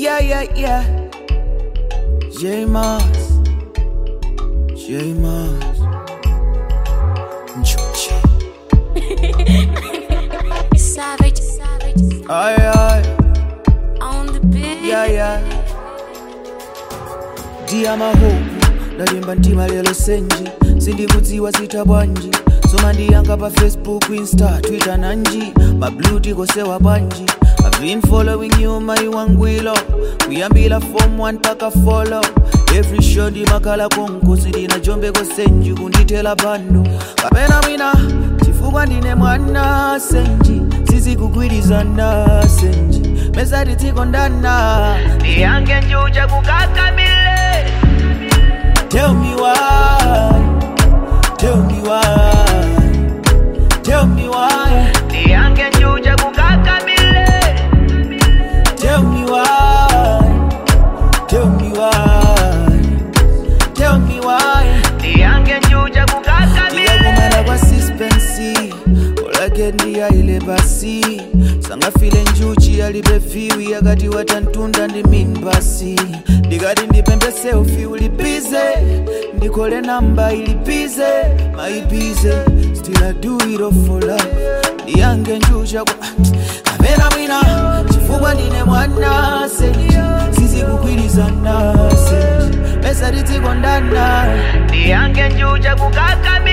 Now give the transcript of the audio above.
Yeah, yeah, yeah. J Mars. J Mars. Njuchi. Savage, savage, Aye, aye. on the beat. Yeah, yeah. Dia mahopu ndalimba mtima lero senji sindikudziwa sita bwanji soma ndiyanga pa facebook insta twitter nanji mabluti kosewa bwanji I've been following you mai wangwilo kuyambila form 1 paka follow every show ndimakhala konkosi ndina jombe kosenji kundithela bando kapena mwina chifukwa ndine mwana senji sizikugwirizana senji mesati tikondana ndiyange njucha kukakamile Tell me why, tell me why, tell me why. Niange njuja kukakamile. Tell me why, tell me why, tell me why. Niange njuja kukakamile. Ndiyakumana kwa suspense, olake ndiyaile basi. sangafile njuchi alibe viwi yakati watantunda ndi min basi ndikati ndipembe selfi ulipize ndikole namba ilipize maipize still I do it all for love ndiyange njucha kwa kapena mwina chifukwa ndine mwana senji sizikugwirizana senji pesa litikondana ndiyange njucha kukakamila